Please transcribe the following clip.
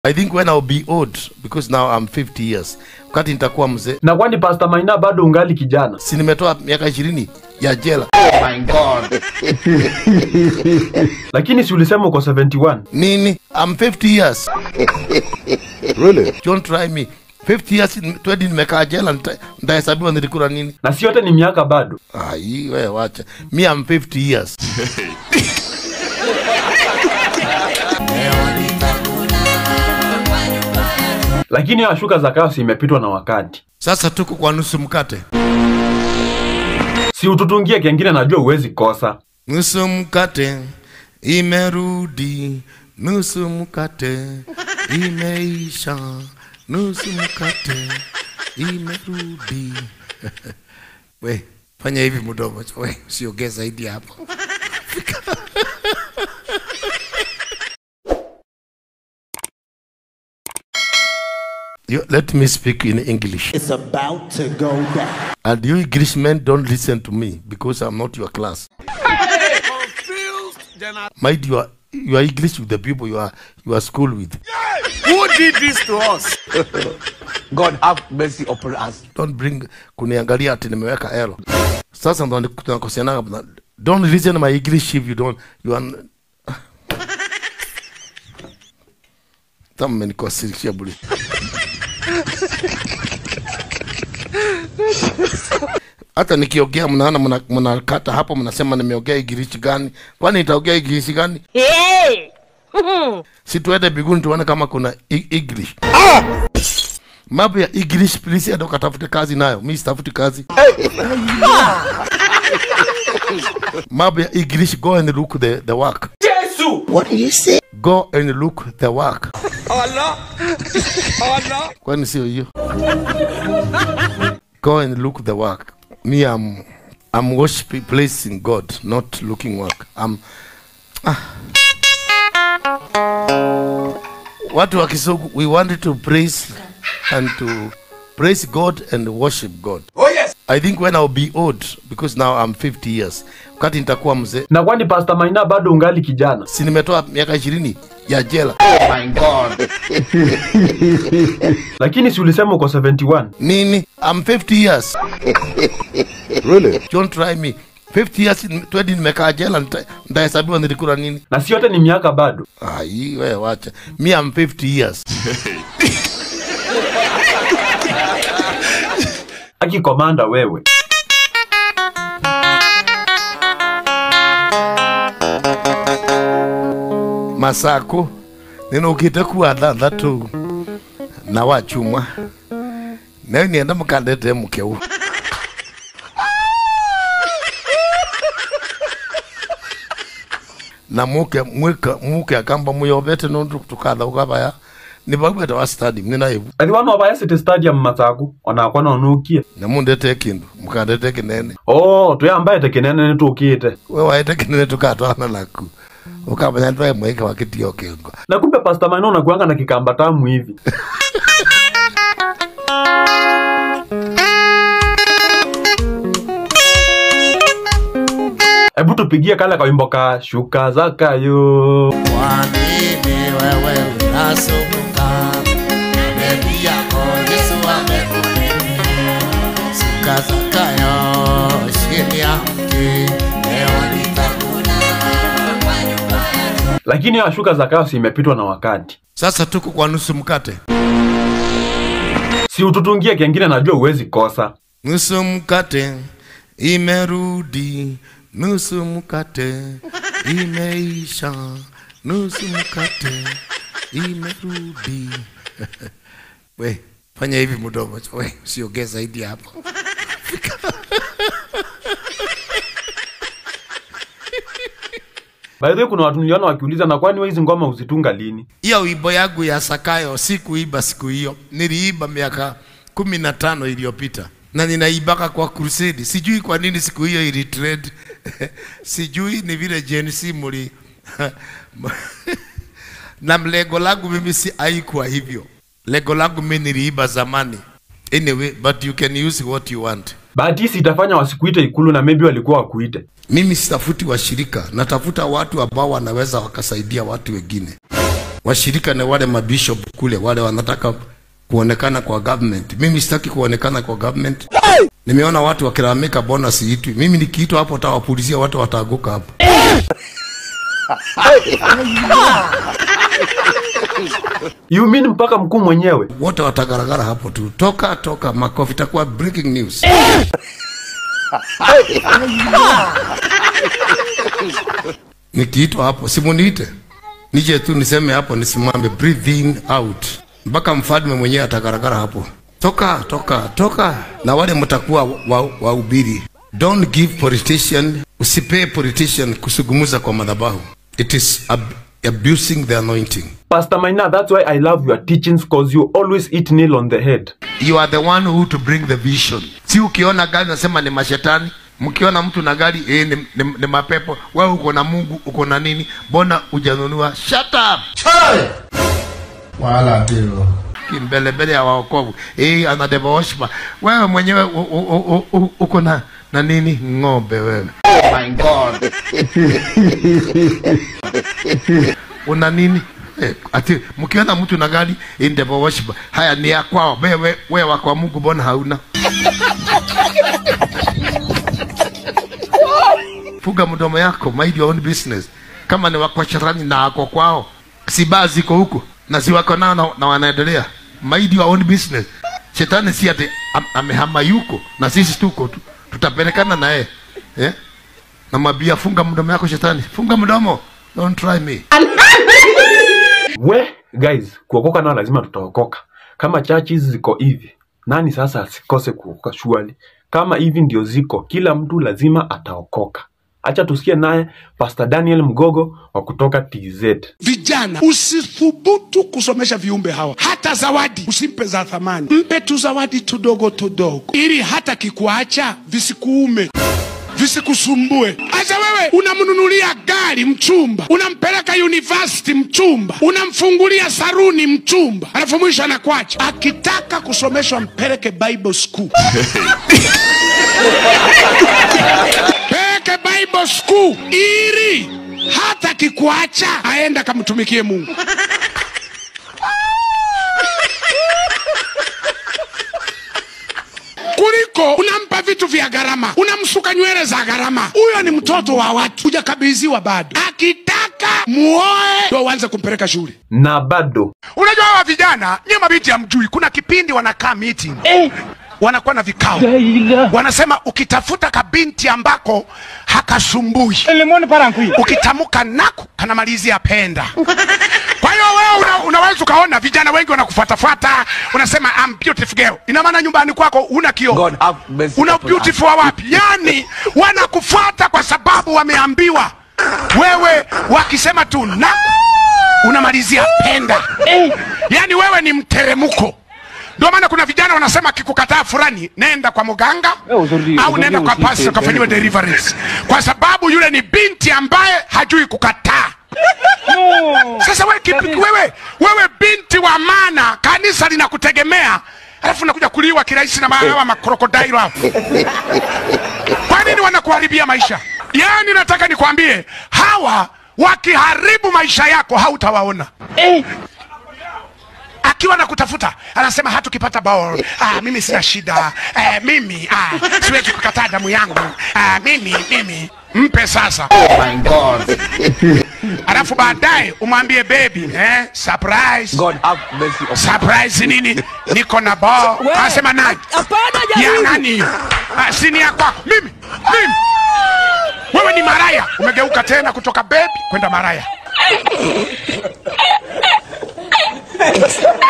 I think when I'll be old because now I'm 50 years. Wakati nitakuwa mzee, Na kwani Pastor Maina bado ungali kijana? si nimetoa miaka 20 ya jela. Lakini si ulisema uko 71? Nini? I'm 50 years. Really? Don't try me. 50 years 20 nimekaa jela nita- nitahesabiwa nilikula nini? Na si yote ni miaka bado. Ah, hii wewe wacha. Me I'm 50 years. Lakini hiyo shuka za kasi imepitwa na wakati. Sasa tuko kwa nusu mkate. Si ututungie kengine, najua uwezi kosa. Nusu mkate imerudi, nusu mkate imeisha, nusu mkate imerudi. We fanya hivi mdomo, we usiongee zaidi hapo. You, let me speak in English. It's about to go down. And you Englishmen don't listen to me because I'm not your class. Mind your your English with the people you are you are school with. Who did this to us? God have mercy upon us. Don't bring kuniangalia ati nimeweka elo. Sasa ndo tunakosiana. Don't listen my English if you don't you are Tama mmenikosirishia bure. Hata nikiongea mnaona mna- mnakata hapo, mnasema nimeongea English gani? Kwani nitaongea English gani? si tuende biguni tuone kama kuna E- English. Mambo ya English please, enda ukatafute kazi nayo. Mimi sitafuti kazi. Mambo ya English, go and look the, the work. What do you say? Go and look the work. Kwani sio hiyo? Go and look the work. Me, I'm, I'm worshiping, placing God, not looking work. I'm, ah. Watu wa Kisugu, we wanted to praise and to praise God and worship God. Oh yes. I think when I'll be old, because now I'm 50 years, wakati nitakuwa mzee, Na kwani Pastor Maina bado ungali kijana? si nimetoa miaka 20 ya jela. My God. Lakini si ulisema uko 71? Nini? I'm 50 years. Really? Don't try me. 50 years 20 nimekaa jela nita- nitahesabiwa nilikula nini? Na si yote ni miaka bado. Ah, hii wewe wacha. Me I'm 50 years. Aki komanda wewe. Masako ninukite kuwa thanthatu na wachumwa nayo nienda mukandete mukeu na muke mwika muke akamba muyovete nondu tukatha ukavaya nivaugete wa stadium ninaivu Ati wana obaya City Stadium Mathagu onakwa nonukie. na mundete kindu mukandete kinene Oh, tuyambaye tekenene nitukite. we waite kinene tukatwana naku ukamanya twae mwike wakitio kingo Na kumbe Pastor Maina unakuanga na kikamba tamu hivi. Hebu tupigie kale kawimbo ka shuka zakayo. Kwa nini wewe unasumbuka? Bebi yako Yesu amekulilia. Suka zakayo chini ya mti, leo nitakula kwa nyumba yako. Lakini hiyo shuka zakayo si imepitwa na wakati. Sasa tuko kwa nusu mkate. Si ututungie kengine, najua uwezi kosa. Nusu mkate imerudi, nusu mkate imeisha, nusu mkate imerudi. We fanya hivi mdomo, we usiongee zaidi hapo. By the way, kuna watu niliona wakiuliza na kwani wewe hizi ngoma uzitunga lini? hiyo wimbo yangu ya Sakayo sikuiba siku hiyo, niliiba miaka kumi na tano iliyopita na ninaibaka kwa crusade. Sijui kwa nini siku hiyo ili trend sijui ni vile Gen Z muli na lengo langu mimi si haikuwa hivyo. Lengo langu mimi niliiba zamani. Anyway, but you can use what you want. Bahati hisi itafanya wasikuite ikulu na maybe walikuwa wakuite. Mimi sitafuti washirika, natafuta watu ambao wanaweza wakasaidia watu wengine. Washirika ni wale mabishop kule, wale wanataka kuonekana kwa government. Mimi sitaki kuonekana kwa government. Nimeona watu wakilalamika bona siitwi. Mimi nikiitwa hapo tawapulizia watu wataanguka hapo. You mean mpaka mkuu mwenyewe? Wote watagaragara hapo tu. Toka toka, makofi itakuwa breaking news. Nikiitwa hapo simuniite, nije tu niseme hapo, nisimame breathe in out, mpaka mfalme mwenyewe atagaragara hapo. Toka toka toka, na wale mtakuwa wahubiri wa don't give politician, usipee politician kusugumuza kwa madhabahu. It is ab abusing the anointing. Pastor Maina, that's why I love your teachings cause you always hit nail on the head. You are the one who to bring the vision. Si ukiona gari nasema ni mashetani, mkiona mtu na gari eh, ni, ni, ni mapepo. Wewe uko na Mungu, uko na nini? Mbona hujanunua? Shut up. Wala ndio. Mbele mbele ya waokovu. Eh, ana devil worshiper. Wewe mwenyewe u- u- u- u- uko na na nini? Ng'ombe wewe. My God. Una nini? Eh, ati mkiona mtu na gari in devil worshiper. Haya ni ya kwao. Wewe wewe wa kwa Mungu mbona hauna? Fuga mdomo yako, mind your own business. Kama ni wako shetani na wako kwao, si baa ziko huko na si wako nao na, na wanaendelea. Mind your own business. Shetani si ati am, amehama yuko na sisi tuko tu, tutapelekana na yeye eh? Na mabia, funga mdomo yako shetani, funga mdomo, don't try me. We guys, kuokoka nao lazima tutaokoka. Kama churches ziko hivi, nani sasa asikose kuokoka shwali? Kama hivi ndio ziko, kila mtu lazima ataokoka. Acha tusikie naye Pastor Daniel Mgogo wa kutoka TZ. Vijana, usithubutu kusomesha viumbe hawa. Hata zawadi usimpe za thamani, mpe tu zawadi tudogo tudogo, ili hata kikuacha visikuume visikusumbue. Acha wewe unamnunulia gari mchumba, unampeleka university mchumba, unamfungulia saruni mchumba, alafu mwisho anakwacha. Akitaka kusomeshwa mpeleke Bible school peke Bible school ili hata kikuacha aenda kamtumikie Mungu. kuliko unampa vitu vya gharama, unamsuka nywele za gharama. Huyo ni mtoto wa watu, hujakabidhiwa bado. Akitaka muoe ndo uanze kumpeleka shule. Na bado Unajua hawa vijana nyie mabinti hamjui, kuna kipindi wanakaa meeting wanakuwa na vikao, wanasema ukitafuta kabinti ambako hakasumbui, ukitamuka naku kanamalizia penda. Kwa hiyo wewe una, unaweza ukaona vijana wengi wanakufuatafuata, unasema I'm beautiful girl. Ina maana nyumbani kwako una kioo God have mercy una upon beautiful wa wapi? Yani wanakufuata kwa sababu wameambiwa. Wewe wakisema tu na unamalizia penda, yani wewe ni mteremko. Ndio maana kuna vijana wanasema akikukataa fulani, nenda kwa mganga au nenda kwa pastor kafanyiwe deliverance, kwa sababu yule ni binti ambaye hajui kukataa. Sasa wewe, kipi, wewe, wewe binti wa maana, kanisa linakutegemea alafu nakuja kuliwa kirahisi na hawa makrokodailo hapo. Kwa nini wanakuharibia maisha? Yaani nataka nikwambie hawa wakiharibu maisha yako hautawaona akiwa na kutafuta anasema hata ukipata ball ah, mimi sina shida eh, mimi ah, siwezi kukataa damu yangu ah, mimi mimi mpe sasa My God. alafu baadaye umwambie baby eh, surprise God have mercy upon surprise nini niko na ball anasema nani ya nani hiyo ah, sini ya kwako mimi mimi wewe ni maraya umegeuka tena kutoka baby kwenda maraya